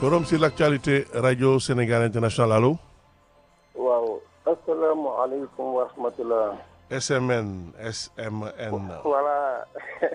forum sur l'actualité radio Sénégal international allo. waaw asalaamaaleykum wa rahmatulah. SMN SMN. voilà.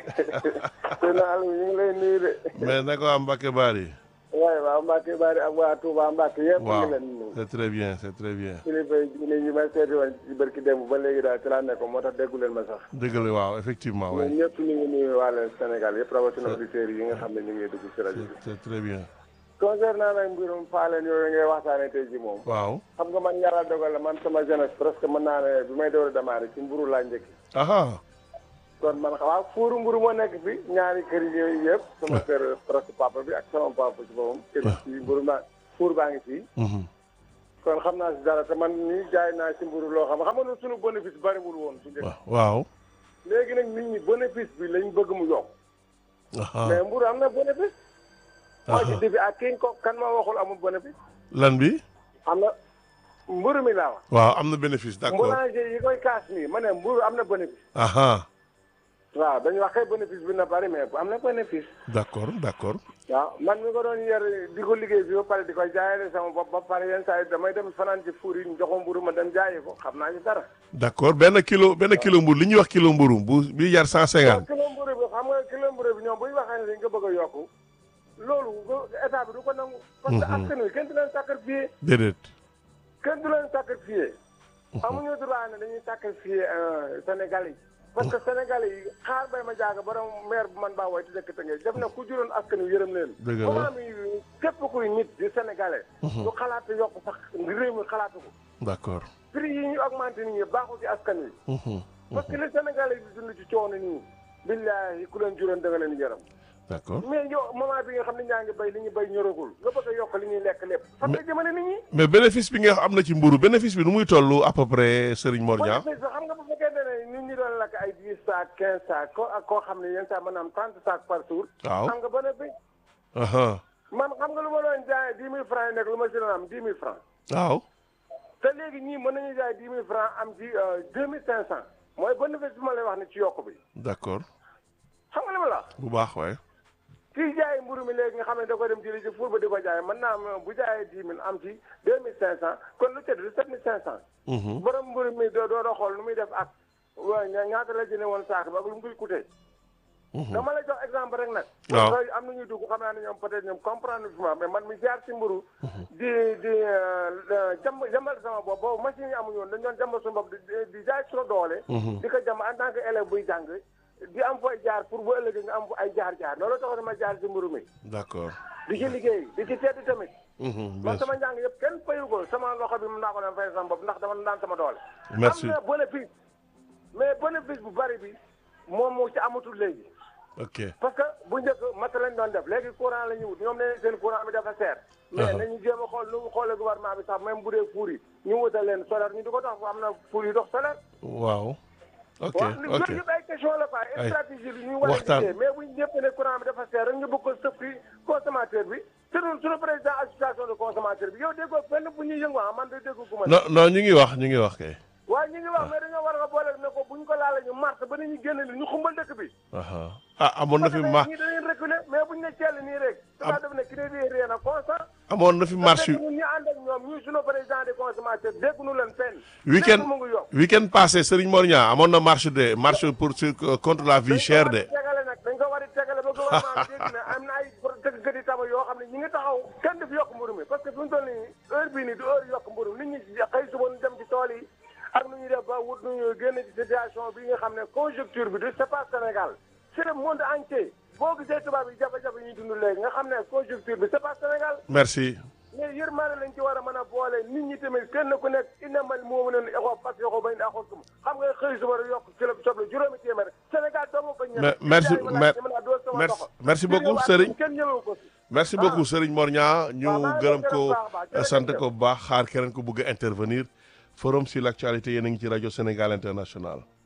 sëñ Aliou ñu ngi lay nuyu de. mais naka waa Mbacke Bari. waaye waa Mbacke Bari ak waa Touba Mbacke yëpp. ñu waaw ngi leen nuyu. c'est très bien c'est très bien. kilifa yi ñu may seeti woon ci barki démb ba léegi daal ci laa nekk moo tax déggu leen ma sax. dëgg la waaw effectivement ñun oui. ñëpp ñu ngi nuyu waa Sénégal yëpp rawatina auditeurs yi nga xam ne ñu ngi dugg ci rajo bi. c'est c'est très bien. concernant nag mbirum faaleen yooyu ngay waxtaanee tey ji moom. waaw. xam nga man yàlla dogal la man sama jeunesse presque mën naa ne bi may door a démarrer ci mburu laa njëkki. aha kon man waaw fuuru mburu moo nekk fi ñaari kër yooyu yëpp sama kër presque papa bi ak sama papa ci boppam kër ci mburu ma fuur baa ngi fii mhm. kon xam naa si dara te man nii jaay naa si mburu loo xam xam nga suñu bénéfice bariwul woon su njëkk Wa- waaw. léegi nag nit ñi bénéfice bi lañ bëgg mu yokk aha mais mburu am na bénéfice moo ci aha dibi ak ki ko kan ma waxul amul bénéfice lan bi. am na mburu mi laa wax waaw am na bénéfice d'accord. boulanger yi koy kaas nii ma ne mburu am na bénéfice aha waaw dañu wax kay bénéfice bi na bari mais am na bénéfice d'accord d'accord. waaw man mi ko doon yer di ko liggéey bi ba pare di ko jaayale sama bopp ba pare yenn saa yi damay dem fanaan ci fuur yi ñu joxoon mburu ma dem jaayi ko xam naa ci dara. d'accord benn kilo benn kilo mburu li ñuy wax kilo mburu bu bi jar cent waaw cinquante. kilo mburu bi xam nga kilo mburu bi ñoom bu ñu waxee ne dañ ko bëgg a yokku loolu état bi du ko nangu. parce que askan wi kenn du leen sacrifié déedéet. kenn du leen sacrifié. amuñu droit ne dañuy sacrifié Sénégalais yi. parce que Sénégalais yi xaar bay ma jaaga borom maire bu man baa woy ci dëkk Tëngéej def na ku juróon askan wi yërëm leen. Dëgg la. moment mi képp kuy nit di Sénégalais. du xalaat yokk sax réew mi xalaatu ko. d'accord. prix yi ñu augmenté nii baaxul ci askan wi. mhm, parce que li Sénégalais yi di dund ci coono nii. billaahi ku leen juróon da nga leen yërëm. d'accord. mais yow moment bi nga xam ne ñaa ngi bay li ñu bay ñoragul nga bëgg a yokk li ñuy lekk lépp. fan nga jëmale nit ñi. mais bénéfice bi nga xam am na ci mburu bénéfice bi nu muy toll à peu près Serigne Mor Niang. bénéfice bi xam nga bu fekkee ne nit ñi doon lakk ay dix sacs quinze sacs ko ak koo xam ne yenn saa mën na am trente sacs par jour. waaw. xam nga bénéfice. aha man xam nga lu ma doon jaayee dix mille francs yi nekk lu ma si doon am dix mille francs. waaw. te léegi ñii mën nañu jaay dix mille francs am ci deux mille cinq cent. mooy bénéfice bi ma lay wax ne ci yokk bi. d'accord xam nga li ma la wax. bu baax waaye. kii jaay mburu mi léegi nga xam ne da koy dem jëli ci fuur ba di ko jaay mën naa am bu jaayee dix mille am ci deux mille cinq cent kon lu tëdd sept mille cinq cent. mhm, borom mburu mi doo doo xool nu muy def ak waa ña- ñaata la jëlee woon saako ba ak lu mu koy coûté. mhm. dama lay jox exemple rek nag. Waaw. parce que am na ñuy dugg xam naa ne ñoom peut-être ñoom comprendre fi ma mais man mi jaar ci mburu di di jàmb jàmbal sama bopp boobu machine yi amuñu woon dañu doon jàmbal suñu bopp di di jaay suñu doole. Mhm. di ko jàmb en tant que élève buy jàng di am fooy jaar pour bu ëllëgee nga am ay jaar-jaar loolu taxoon ma jaar ci mburu mi. d'accord. di ci liggéey di ci tedd tamit. mhm, bien man sûr. sama njàng yëpp kenn fayu ko sama loxo bi mun naa ko doon fay sama bopp ndax dama daan sama doole. Merci. am na bénéfice mais bénéfice bu bari bi moom moo ci amatul léegi. ok parce que bu njëkk mat lañ doon def léegi courant la ñu wut ñoom nee seen courant bi dafa seer. mais Uh-huh. nañu jéem a xool nu mu xoolee gouvernement bi sax même bu dee fuur yi ñu wutal leen solaire ñu di ko tax am na fuur yi dox solaire. waaw. ok waaw li ok yooyu yëpp ay question la quoi Ay. stratégie bi ñu war a Waxtaan. liggéey mais bu ñu ñëpp ne courant bi dafa seer rek ñu bëgg ko sëf ci consommateur bi te ñun suñu président association de consommateur bi yow déggoo fenn bu ñuy yëngu ah man de déggu gu ma. non non ñu ngi wax ñu ngi wax kay. waaye ñu ngi wax mais dañoo war a boole ne ko bu ñu ko laalee ñu mars ba ni ñu génn li ñu xumbal dëkk bi. aha ah amoon na parce fi que ma ñii dañuy reculer mais bu ñu ne ceel nii rek. Am- dafa def ne crédit rien na constant. amoon na fi marche yu ñun ñu ànd ak ñoom ñuy suñu président des consommateurs dégguñu leen fenn. week-end lépp mu ngi yokk. week-end passé Serigne Mor Niang amoon na marche de marche pour sur contre la vie chère de. dañ ko war a tegale nag dañ ko war a tegale ba gouvernement bi dégg ne am na ay tëggkat yi tama yoo xam ne ñi ngi taxaw kenn du fi yokk mburu mi parce que fi mu toll nii heure bii nii du heure yokk mburu mi nit ñi xëy suba ñu dem ci tool yi ak nu ñuy def ba wut nu ñu génn ci situation bi nga xam ne conjoncture bi du c'est pas Sénégal c'est le monde entier boo gisee tubaab yi jafe-jafe yi ñuy dund léegi nga xam ne conjoncture bi c'est pas Sénégal merci mais yërmaane lañ ci war a mën a boole nit ñi tamit kenn ku nekk innamal mu'minuuna ixwa fas yoxoo bañ axoo sum xam nga xëy suba rek yokk kilo soble juróomi téeméer Sénégal doomu bañ ñeme Me- merci Billahi wallahi mer- ñeme naa dóor sama merci loxo. merci Di beaucoup ñëw ak Serigne kenn ñëmewu ko si merci beaucoup Serigne Mor Niang ñu waaw maa ngi gërëm lay ko gërëm baax a baax. Jërëjëf. sant ko bu baax xaar keneen ko bëgg a intervenir forum sur l'actualité yéen a ngi ci rajo Sénégal international